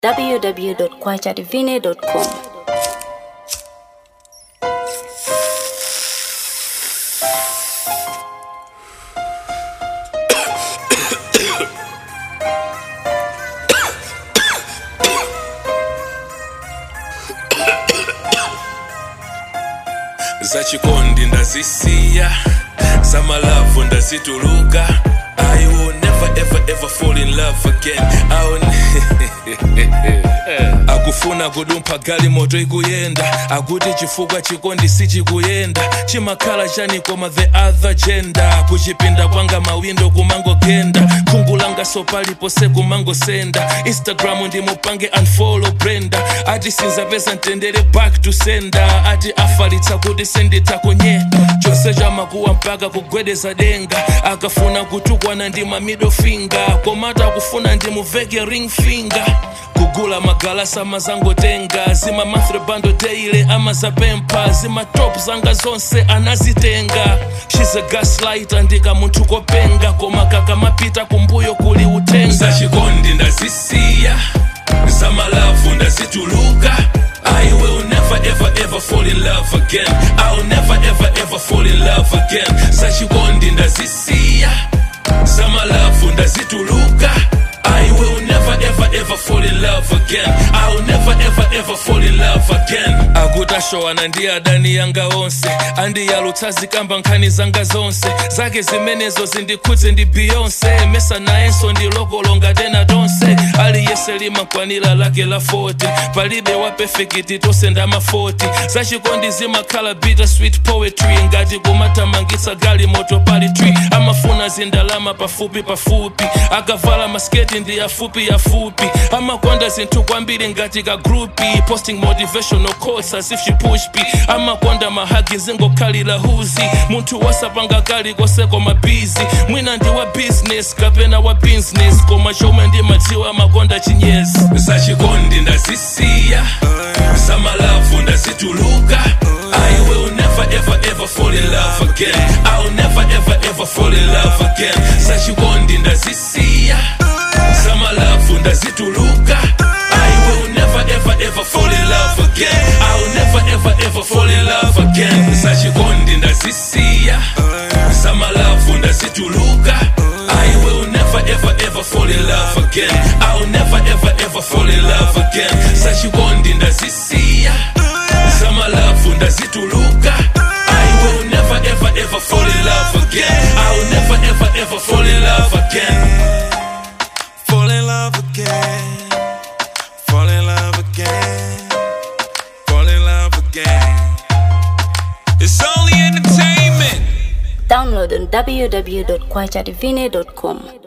www.kwachadivine.com. zachikondi ndazisiya zamalavu ndazituluka I will never ever ever fall in love again I will akufuna kudumpha gali moto ikuyenda akuti chifukwa chikondi sichikuyenda chimakhala chani koma the other gender kuchipinda kwanga mawindo kumangogenda khungu langa sopalipose kumangosenda instagram ndimupange unfollow brenda ati sinzapeza mtendere back to sender ati afalitsa kuti senditakonye chose chamakuwa mpaka kugwedeza denga akafuna kutukwana ndi ma middle finger komata akufuna ndimuveke ring finger kugula magalasa amazangotenga zima mathrebando teile amazapempha zima top zanga zonse anazitenga she's a gaslighter ndika munthu kopenga koma kakamapita kumbuyo kuli utenga zachikondi ndazisiya zamalavu ndazituluka I will never ever ever fall in love again I will never ever ever fall in love again zachikondi ndazisiya zamalavu ndazituluka I will never ever ever fall in love again I will never ever ever fall in love again akutashowana ndi adani yanga onse andiyalutsa zikamba nkhani zanga zonse zake zimenezo zindikhudze ndi beyonce mesa nayenso ndilokolonga tena tonse aliyese limakwanira lake la 40 palibe wa perfect tonse ndama 40 zachikondi zimakhala bitter sweet poetry ngati kumatamangitsa gali moto pali tree amafuna zindalama pafupi pafupi akavala masketi ndi yafupi yafupi amakonda zinthu kwambiri ngati ka grupi posting motivational quotes as if she push p amakonda mahagi zingokhalira huzi munthu wasapanga kali kose koma busy mwina ndi wa business kapena wa business koma chomwe ndimadziwa amakonda chinyezi zachikondi ndazisiya zamalavu ndazituluka I will never ever ever fall in love again I will never ever ever fall in love again zachikondi ndazisiya zamalavu ndazituluka I will never ever ever fall in love again I will never ever ever fall in love again zachikondi ndazisiya zamalavu ndazituluka I will never ever ever fall in love again I will never ever ever fall in love again zachikondi ndazisiya zamalavu ndazituluka I will never ever ever fall in love again I will never ever ever fall in love again Fall in love again. Fall in love again. Fall in love again. It's only entertainment. Download on www.kwachadivine.com.